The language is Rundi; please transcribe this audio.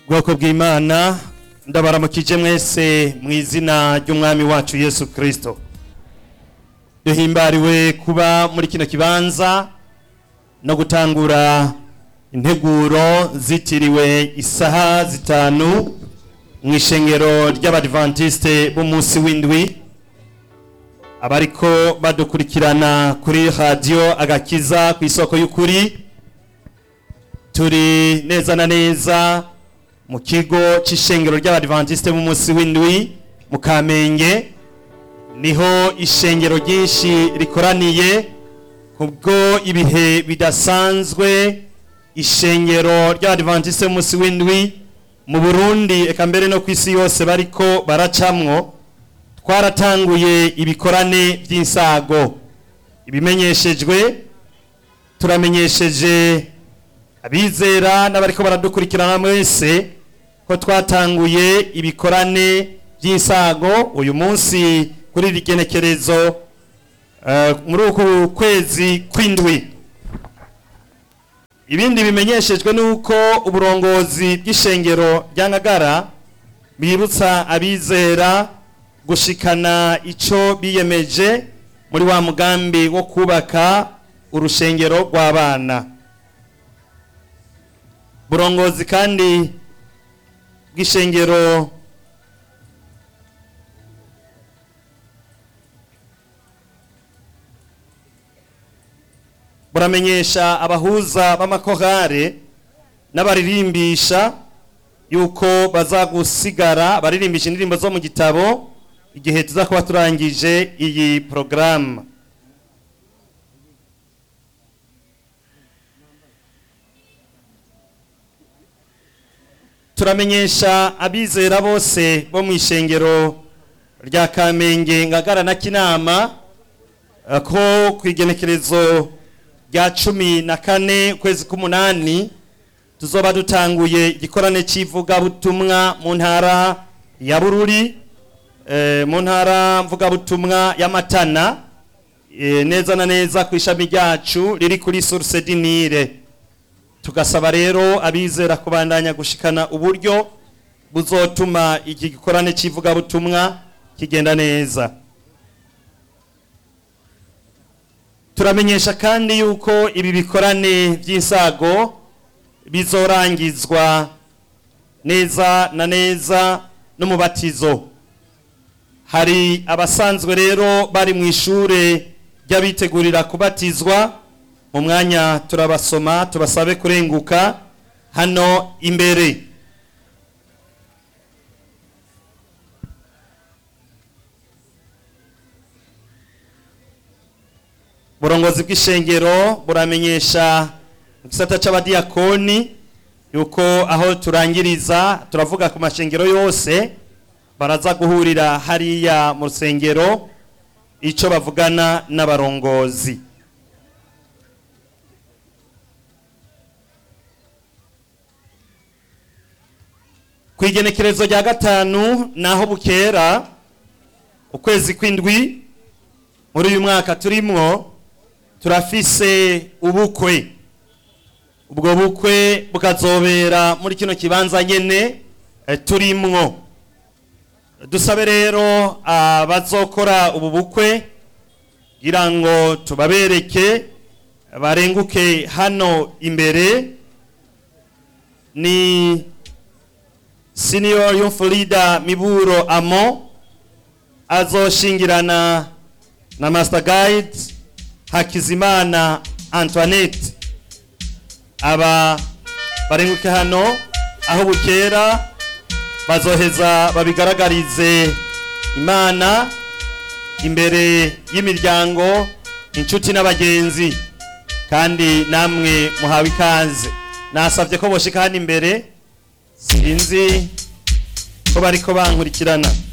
bwoko bw'imana ndabaramukije mwese mu izina ry'umwami wacu yesu kirisito duhimbariwe kuba muri kino kibanza no gutangura integuro zitiriwe isaha zitanu mu ishengero ry'abadivantisite b'umunsi w'indwi abariko badukurikirana kuri radiyo agakiza ku isoko y'ukuri turi neza na neza mu kigo cy'ishengero ry'abadivantisite b'umunsi w'indwi mu kamenge niho ishengero ryinshi rikoraniye kubwo ibihe bidasanzwe ishengero ry'abadivantisite b'umunsi w'indwi mu burundi eka mbere no ku isi yose bariko baracamwo twaratanguye ibikorane by'insago ibimenyeshejwe turamenyesheje abizera n'abariko baradukurikirana mwese ko twatanguye ibikorane by'insago uyu munsi kuri iri genekerezo eh, muri uku kwezi kw'indwi ibindi bimenyeshejwe nuko uburongozi bw'ishengero rya Ngagara bibutsa abizera gushikana ico biyemeje muri wa mugambi wo kubaka urushengero rw'abana burongozi kandi bw'ishengero buramenyesha abahuza b'amakorale n'abaririmbisha yuko bazagusigara baririmbisha indirimbo zo mu gitabo igihe tuza kuba turangije iyi porogaramu turamenyesha abizera bose bo mu ishengero rya kamenge ngagara na kinama eh, ko ku igenekerezo rya cumi na kane ukwezi k'umunani tuzoba dutanguye igikorane cy'ivugabutumwa mu ntara ya bururi eh, mu ntara mvugabutumwa ya matana eh, neza na neza ku ishami ryacu riri kuri source dinire tugasaba rero abizera kubandanya gushikana uburyo buzotuma iki gikorane cy'ivugabutumwa kigenda neza turamenyesha kandi yuko ibi bikorane by'insago bizorangizwa neza na neza n'umubatizo hari abasanzwe rero bari mu ishure ry'abitegurira kubatizwa mu mwanya turabasoma tubasabe kurenguka hano imbere burongozi bw'ishengero buramenyesha mu gisata c'abadiyakoni yuko aho turangiriza turavuga ku mashengero yose baraza guhurira hariya mu rusengero ico bavugana n'abarongozi ku igenekerezo rya gatanu naho bukera ukwezi kw'indwi muri uyu mwaka turimwo turafise ubukwe ubwo bukwe bukazobera muri kino kibanza nyene eh, turimwo dusabe rero abazokora ubu bukwe kugira ngo tubabereke barenguke hano imbere ni senior youth leader miburo amo azoshingirana na master guide hakizimana antoinette aba barenguke hano aho bukera bazoheza babigaragarize imana imbere y'imiryango inshuti n'abagenzi kandi namwe muhawe ikaze nasabye ko boshika hano imbere sinzi ko bariko bankurikirana